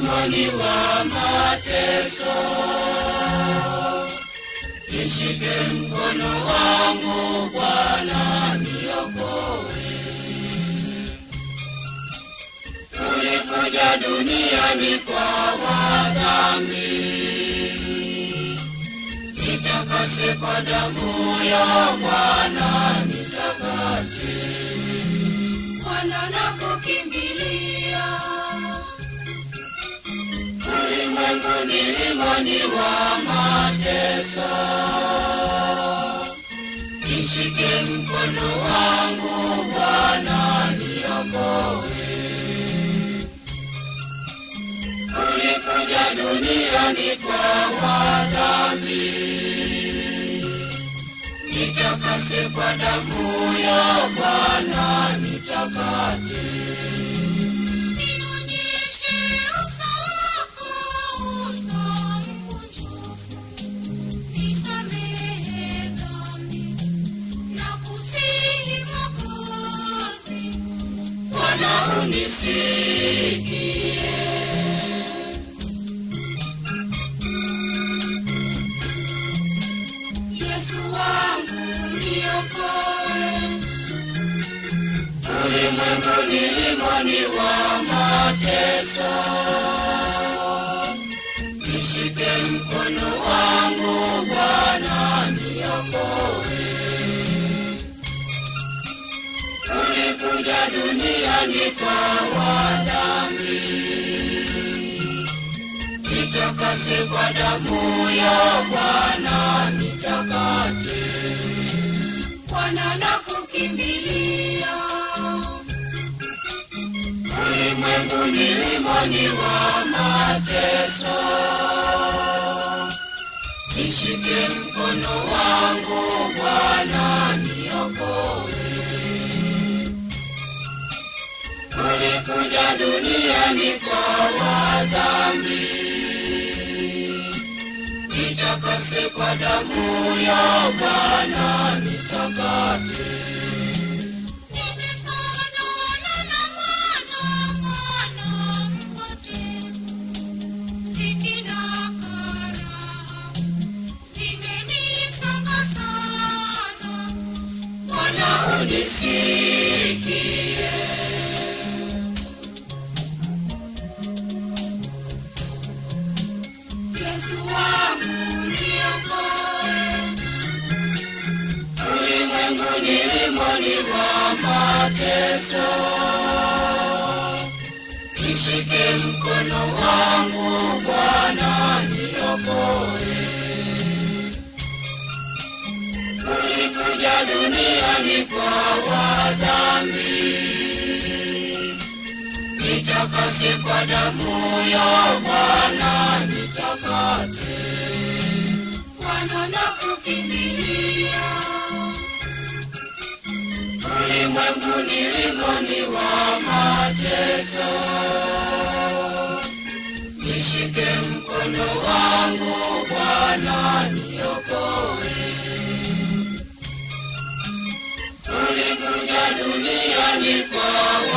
milimani wa mateso. Nishike mkono wangu Bwana, niokoe. Ulikuja duniani kwa wadhambi, nitakase kwa damu ya Bwana, nitakate. Bwana nakukimbilia, Ulimwengu nilimani wa mateso, nishike mkono wangu Bwana, niokoe. Ulikuja duniani kwa wadhambi, nitakase kwa damu ya Bwana, nitakate. nionyeshe uso wako, uso mkunjufu, nisamehe dhambi na kusihi Mwokozi. Bwana unisikie. Yesu wangu niokoe, Ulimwengu nilimani wa mateso, nishike mkono wangu Bwana, niokoe. Ulikuja duniani kwa wadhambi, nitakase kwa damu ya Bwana, nitakate. Bwana nakukimbilia, Ulimwengu nilimani wa mateso, nishike mkono wangu Bwana, niokoe. Ulikuja duniani kwa wadhambi, nitakase kwa damu ya Bwana, nitakate. nimefanana na mwana, mwana mpotevu. Dhiki na karaha zimenisonga sana. Bwana unisikie. Yesu wangu niokoe, Ulimwengu nilimoni wa mateso, nishike mkono wangu Bwana, niokoe. Ulikuja duniani kwa wadhambi, nitakase kwa damu ya Bwana, nitakate. Bwana nakukimbilia, Ulimwengu nilimoni wa mateso, nishike mkono wangu Bwana, niokoe. Ulikuja duniani kwa